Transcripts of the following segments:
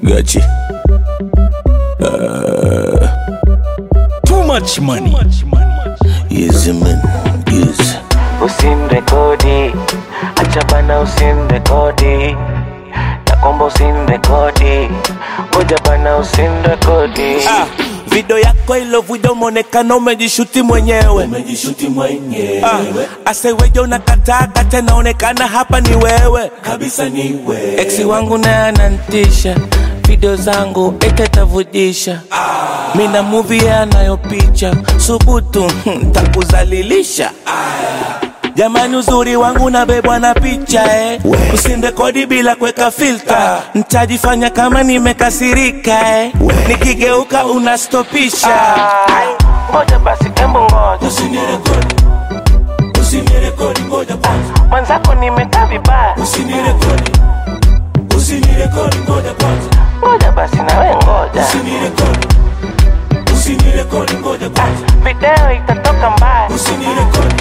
Gachi. Uh, too much money. Yes, man. Yes. usimrekodi acha bana usimrekodi nakomba usimrekodi ngoja bana usimrekodi Ah, video yako ilovuja umeonekana umejishuti mwenyewe Umejishuti mwenyewe. ah, aseweje unakataa kata naonekana hapa ni wewe Kabisa ni wewe. eksi wangu naye anantisha video zangu etetavujisha mina muvi anayopicha subutu ntakuzalilisha jamani uzuri wangu nabebwa na picha eh. usindekodi bila kuweka filta ntajifanya kama nimekasirika eh. nikigeuka unastopisha Ai, ngoja basi embu ngoja Usinirekodi. Usinirekodi ngoja kwanza. mwenzako nimekaa vibaya Usinirekodi. Usinirekodi ngoja kwanza. ngoja basi nawe ngoja Usinirekodi. Usinirekodi ngoja kwanza. video itatoka mbaya Usinirekodi.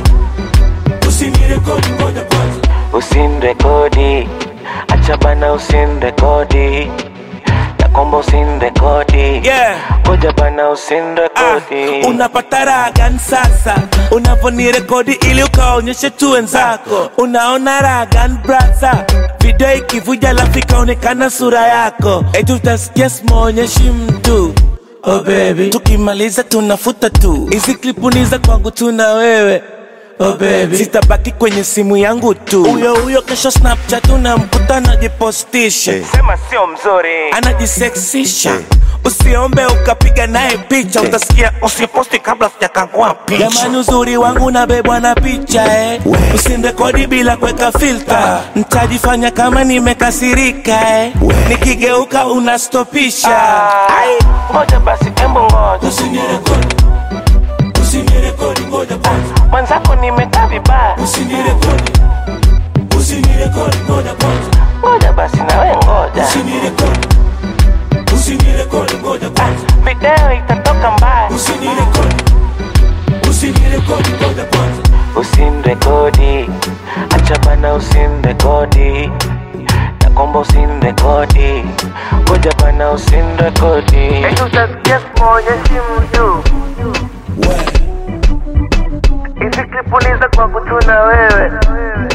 Usinirekodi ngoja kwanza. usimrekodi acha bana usimrekodi nakomba usimrekodi yeah. ngoja bana Ah, usimrekodi unapata raha gani sasa unavonirekodi ili ukaonyeshe tu wenzako unaona raha gani brasa video ikivuja lafu ikaonekana sura yako eti utasikia simaonyeshi mtu oh baby tukimaliza tunafuta tu hizi klipuniza kwangu tuna wewe Oh baby. Sitabaki kwenye simu yangu tu huyo huyo kesho snapchat unamkuta anajipostisha sema sio mzuri anajiseksisha usiombe ukapiga naye picha utasikia usiposti kabla sijakangua picha jamani uzuri wangu nabebwa na picha eh. usinrekodi bila kuweka filta ntajifanya kama nimekasirika eh. nikigeuka unastopisha ai ngoja basi embu ngoja Usinirekodi. Usinirekodi ngoja kwanza. mwenzako nimekaa vibaya Usinirekodi. Usinirekodi ngoja kwanza. ngoja basi nawe ngoja Usinirekodi. Usinirekodi ngoja kwanza. video itatoka mbaya Usinirekodi. Usinirekodi ngoja kwanza. usimrekodi acha bana usimrekodi nakomba usimrekodi ngoja bana usimrekodi utasikia simaonyeshi mtu Wewe. hizi klipuliza kwa kutuna wewe